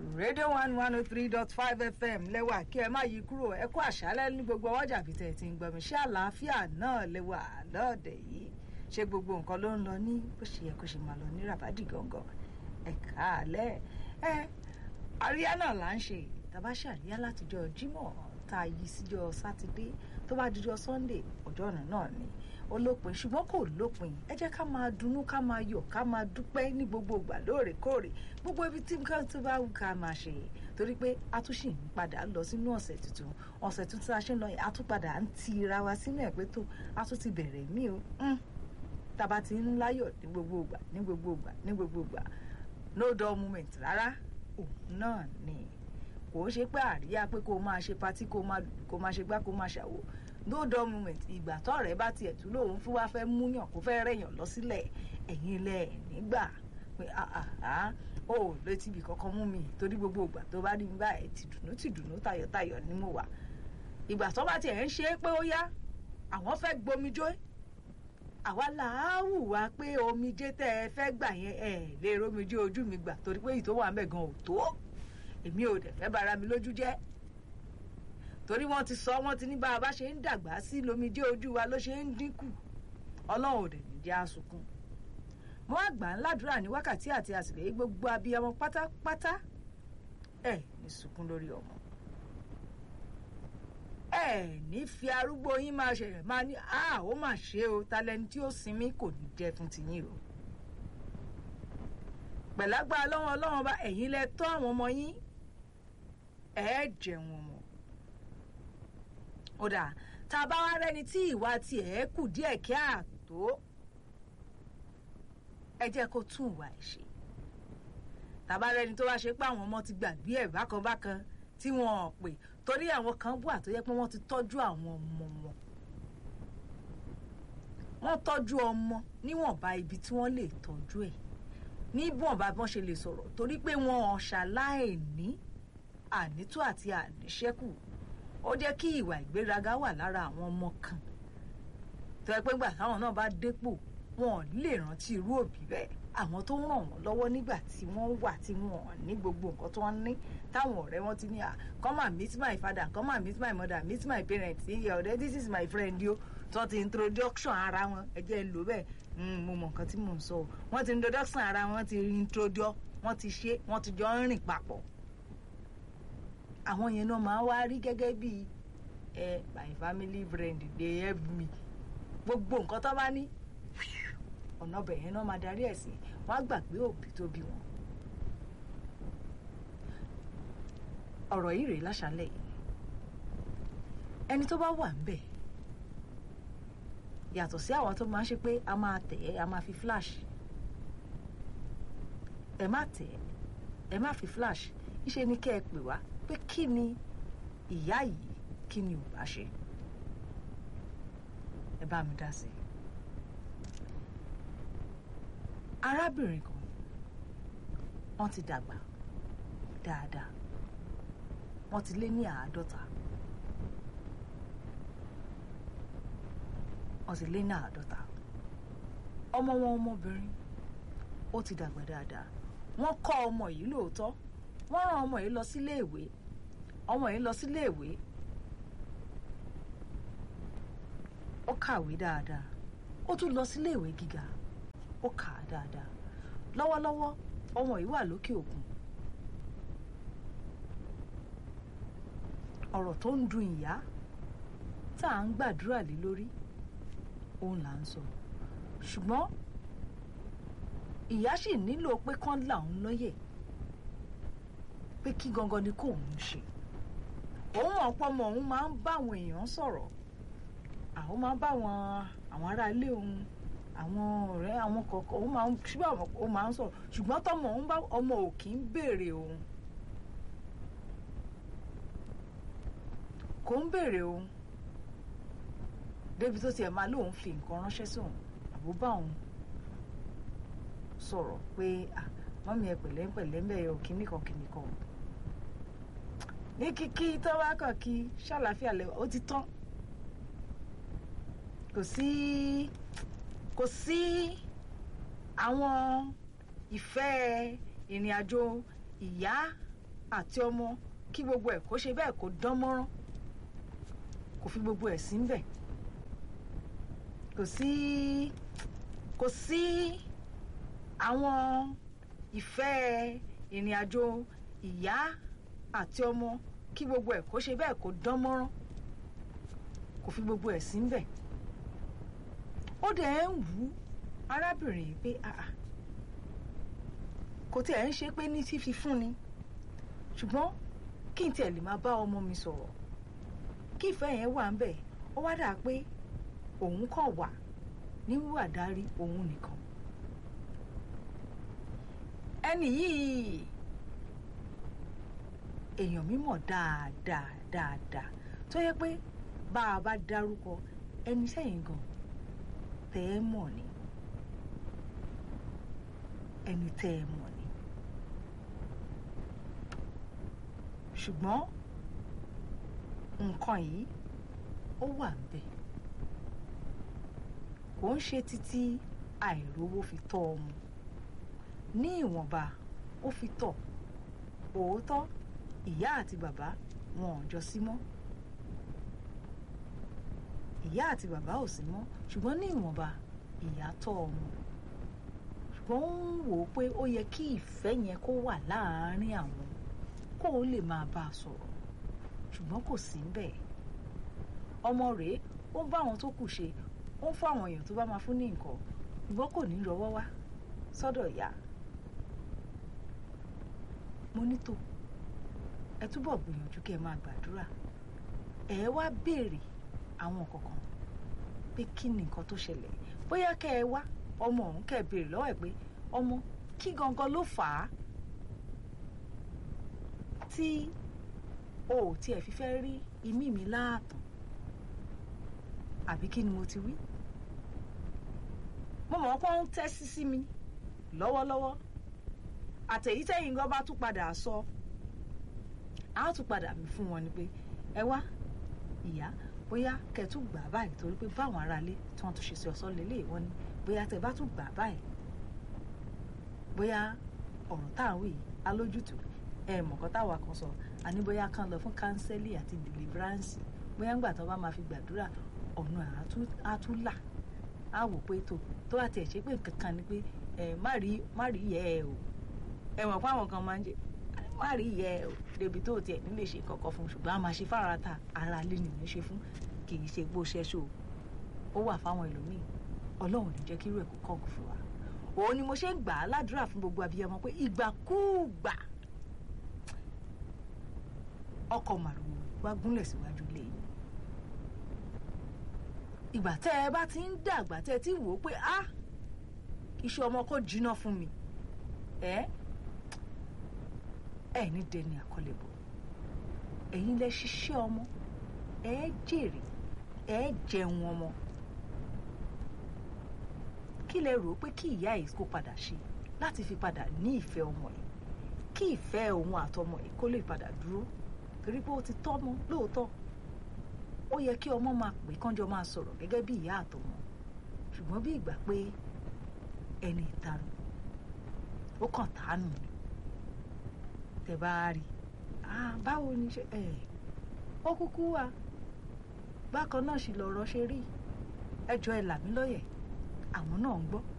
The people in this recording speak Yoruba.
radio one one oh three dot five fm lẹ́wà kí ẹ má yí kúrò ẹ kú àṣálẹ́ ní gbogbo ọjà bí tẹ̀ ti ń gbọmí ṣé àlàáfíà náà lẹ́wà lọ́ọ̀dẹ̀ yìí ṣé gbogbo nǹkan ló ń lọ ní bó ṣe yẹ kó ṣe máa lọ ní ràbádì gangan ẹ káàlẹ́ ẹ àríyá náà là ń ṣe tàbá ṣàríyá látijọ́ jímọ̀ tá a yí síjọ́ sátidé tó bá dijọ́ sunday ọjọ́ ọ̀nà náà ni ó lópin ṣùgbọ́n kò lópin ẹ jẹ́ ká máa dunnú ká máa yọ̀ ká máa dúpẹ́ ní gbogbo ìgbà lóòrèkóòrè gbogbo ibi tí nǹkan tó bá wù ká máa ṣe torí pé a tún ṣì ń padà lọ sínú ọ̀sẹ̀ tuntun ọ̀sẹ̀ tuntun a ṣe ń lọ yìí a tún padà ń ti ra wa sínú ẹ̀ pé tó a tún ti bẹ̀rẹ̀ mí o tàbá ti ń láyọ̀ ní gbogbo ìgbà ní gbogbo ìgbà ní gbogbo ìgbà no dull moment rárá òun náà ni kò ń ṣe pé àríyá pé kó máa ṣe patí kó máa kó máa ṣe gbá kó máa ṣàwò no dull moment ìgbà tọ́rẹ̀ bá tiẹ̀ tún lòun fún wa fẹ́ múyàn kó fẹ́ rẹ̀yàn lọ sílẹ̀ ẹ̀yin ilẹ̀ nígbà pé àhàhà ó létí ibì kankan mú mi torí gbogbo ìgbà tó bá rí mi báyìí ti dùnú ti dùnú tayọ̀tayọ̀ ni mo wà ìgbà tó bá tiẹ̀ ń ṣe é pé ó yá àwọn fẹ́ gbomijó àwa là á wù wá pé omijé tẹ́ ẹ fẹ́ gbà yẹn ẹ lè romijé ojú mi gbà torí pé ìtò wà ń bẹ̀ gan ò tó èmi ò dẹ̀ fẹ́ bara mi lójú jẹ́ torí wọ́n ti sọ wọ́n ti ní bá a bá ṣe ń dàgbà sí lomijé ojú wa ló ṣe ń dínkù ọlọ́run ò dẹ̀ ní jẹ́ àsunkún mo wá gbà ń ládùúrà ní wákàtí àti àtìlẹ́yìn gbogbo abiyamọ pátápátá ẹ ní sunkún lórí ọmọ ẹ ní fi arúgbó yín máa ṣẹlẹ̀ máa ní a ó mà ṣe o talẹni tí ó sinmi kò ní jẹ́ fún tiyín o pẹ̀lágbá ọlọ́wọ́n ọlọ́wọ́n bá ẹ̀yin lẹ tọ́ àwọn ọmọ yín ẹ jẹun ọmọ ó dà tá a bá wá rẹni tí ìwà tiẹ̀ kù díẹ̀ kí àtó ẹ jẹ́ kó tún ìwà ẹ̀ ṣe tàbá rẹni tó wá ṣe pé àwọn ọmọ ti gbàgbé ẹ̀ bákan bákan tí wọn ò pè torí àwọn kan wà tó yẹ pé wọ́n ti tọ́jú àwọn ọmọ wọn wọ́n tọ́jú ọmọ níwọ̀nba ibi tí wọ́n lè tọ́jú ẹ̀ níwọ̀nba bí wọ́n ṣe lè sọ̀rọ̀ torí pé wọn ò ṣàláìní ànító àti àníṣẹ́kù ó jẹ́ kí ìwà ìgbéraga wà lára àwọn ọmọ kan tó yẹ pé gbà táwọn náà bá dépò wọn ò lè rántí irú òbí bẹ́ẹ̀ àwọn tó ń ràn wọ́n lọ́wọ́ nígbà tí wọ́n wà tí wọ́n ní gbogbo nǹkan tó ń ní táwọn ọ̀rẹ́ wọn ti ní à come and meet my father come and meet my mother meet my parents iye ọ̀rẹ́ this is my friend yo tó ti introduction ara wọn ẹ jẹ́ ń lò bẹ́ẹ̀ mo mọ nǹkan tí mò ń sọ o wọ́n ti introduction ara wọn ti introduce wọ́n ti ṣe wọ́n ti jọ ń rìn papọ̀ àwọn yẹn náà máa wá rí gẹ́gẹ́ bí ẹ my family friend dey help me gbogbo nǹkan tó bá ní ọ̀nà ọbẹ̀ yẹn náà máa darí ẹ̀ sí wọ́n á gbàgbé òbí tó bí wọn. ọ̀rọ̀ yìí rèé láṣálẹ̀ yìí ẹni tó bá wà ń bẹ̀ yàtọ̀ sí àwọn tó máa ń ṣe pé a máa tẹ̀ ẹ́ a máa fi flash ẹ má tẹ̀ ẹ́ ẹ má fi flash níṣẹ́ ni kẹ́ ẹ pè wá pé kí ni ìyá yìí kí ni ò bá ṣe ẹ bá mi dá sí i. arábìnrin kan wọ́n ti dàgbà dáadáa wọ́n ti lé ní àádọ́ta wọ́n ti lé ní àádọ́ta ọmọ wọn ọmọbìnrin ó ti dàgbà dáadáa wọ́n kọ́ ọmọ yìí lóòótọ́ wọ́n rán ọmọ yìí lọ sílé ìwé ọmọ yìí lọ sílé ìwé ó kàwé dáadáa ó tún lọ sílé ìwé gíga ó kà á dáadáa lọ́wọ́lọ́wọ́ ọmọ yìí wà lókè òkun ọ̀rọ̀ tó ń dùn ìyá tá à ń gbàdúrà lé lórí òun là ń sọ ṣùgbọ́n ìyá sì nílò pé kán là ń lóye pé kí gangan ni kò ń ṣe òun ọ̀pọ̀ ọmọ òun máa ń bá àwọn èèyàn sọ̀rọ̀ àwọn máa ń bá àwọn àwọn ará ilé òun àwọn ọ̀rẹ́ àwọn kọ̀ọ̀kan òun máa ń ṣùgbọ́n òun máa ń sọ̀rọ̀ ṣùgbọ́n tọmọ òun bá ọmọ ò kì í béèrè òun kò ń béèrè òun débi tó tiẹ̀ máa lóun fi nǹkan ránṣẹ́ sí òun àbó bá òun sọ̀rọ̀ pé mọ́mí ẹ pẹ̀lẹ́ pẹ̀lẹ́ mẹ́ẹ̀ ò kíní kan kíní kan ní kíkí tó bá kàn kí ṣàlàáfíà lẹ́wọ̀ ó ti tán kò sí kò sí àwọn ìfẹ́ ìrìn àjò ìyá àti ọmọ kí gbogbo ẹ̀ kó ṣe bẹ́ẹ̀ kó dán mọ́rán kò fi gbogbo ẹ̀ sí ń bẹ̀ kò sí kò sí àwọn ìfẹ́ ìrìn àjò ìyá àti ọmọ kí gbogbo ẹ̀ kó ṣe bẹ́ẹ̀ kó dán mọ́rán kò fi gbogbo ẹ̀ sí ń bẹ̀ ó dẹ̀ ń wù ú arábìnrin yìí pé àà kò tí ẹ̀ ń ṣe pé ní fífi fún ni ṣùgbọ́n kí n tiẹ̀ lè máa bá ọmọ mi sọ̀rọ̀ kí ìfẹ́ yẹn wà ń bẹ̀ ó wá dà pé òun kàn wà ní wíwà dárí òun nìkan ẹni yìí èèyàn mímọ̀ dáadáa dáadáa tó yẹ pé bá a bá dárúkọ ẹni sẹ́yìn gan tẹ́ ẹ mọ̀ ni ẹni tẹ́ ẹ mọ̀ ni ṣùgbọ́n nǹkan yìí ó wà ń bẹ̀ kò ń ṣe títí àìrówó fi tọ́ ọmọ ní ìwọ̀nba ó fi tọ̀ òótọ́ ìyá àti bàbá wọn ò jọ sí mọ́ ìyá àti bàbá ò sí mọ́ ṣùgbọ́n ní ìwọ̀nba ìyá tọ́ ọmọ ṣùgbọ́n ó ń wò ó pé ó yẹ kí ìfẹ́ yẹn kó wà láàárín àwọn kó o lè máa bá a sọ̀rọ̀ ṣùgbọ́n kò sí bẹ́ẹ̀ ọmọ rèé ó ń bá àwọn tó kù ṣe ó ń fún àwọn èèyàn tó bá máa fún ní nǹkan ṣùgbọ́n kò ní rọwọ́ wá sọ́dọ̀ ìyá mo ní tò ẹ túbọ̀ gbìyànjú kí ẹ máa gbàdúrà ẹ wá béèrè àwọn kọ̀ọ̀kan pé kí ni nǹkan tó ṣẹlẹ̀ bóyá kẹ́ ẹ wá ọmọ ọ̀hún kẹ́ ẹ béèrè lọ́wọ́ ẹ̀ pé ọmọ kí gangan ló fà á tí o ò tiẹ̀ fi fẹ́ rí imí mi láàtàn àbí kí ni mo ti wí mo mọ̀ pé ó ń tẹ́sí sí mi lọ́wọ́lọ́wọ́ àtẹ̀yítẹ́yìn gan bá tún padà sọ á tún padà mi fún wọn ni pé ẹ wá ìyá bóyá kẹ́ tún gbà báyìí torí pé báwọn aráalé tí wọ́n tún ṣe sí ọ̀sán lélẹ̀ wọ́n ní bóyá tẹ́ bá tún gbà báyìí bóyá ọ̀rọ̀ tá à ń wí yìí alójútùú ẹ mọ̀kọ́ táwa kan sọ àní bóyá kan lọ fún kánsẹ́lì àti deliverance bóyá ńgbà tó bá máa fi gbàdúrà ọ̀nà àtúlà á wò pé tó tó bá tiẹ̀ ṣe pé nǹkan kan ni pé ẹ má rí má rí yẹ ẹ o ẹ mọ̀ pé àwọn kan máa ń jẹ má rí yẹ ẹ o débi tó tiẹ̀ nílé ṣe kọ̀ọ̀kan fún ṣùgbọ́n a máa ṣe fára ta ara lé nìyẹn ṣe fún kì í ṣe gbó ṣẹ́ṣó ó wà fáwọn ẹlòmíì ọlọ́run ní jẹ́ kí irú ẹ̀ kó kọ́ọ̀gù fún wa òun ni mo ṣe ń gbà á ládùúrà fún gbogbo abiyamọ pé ìgbàkúùgbà ọkọ̀ màrúwò wá gúnlẹ̀ síwájú ilé yìí ìgbà tẹ́ ẹ bá ti ń dàgbà tẹ́ ẹ ti wò ó pé á iṣẹ́ ọmọ kò jiná fún mi ẹ ẹ ní dẹni àkọlẹ̀bọ̀ ẹ̀yin lẹ ṣiṣẹ́ ọmọ ẹ jèrè ẹ jẹun ọmọ kí lẹ rò ó pé kí ìyá yìí kó padà ṣe láti fi padà ní ìfẹ́ ọmọ yìí kí ìfẹ́ òun àtọmọ yìí kó lè padà dúró torí pé ó ti tọ́mọ lóòótọ́ ó yẹ kí ọmọ máa pè kánjọ máa sọ̀rọ̀ gẹ́gẹ́ bí ìyá àtọmọ ṣùgbọ́n bí ìgbà pé ẹni ìtanu ó kàn tánù ni tẹ bá rí báwo ni ṣe ẹ ó kúkú wà bákan náà sì lọ̀rọ̀ ṣe rí ẹjọ́ ẹ là mí lọ́yẹ̀ àwọn náà ń gbọ́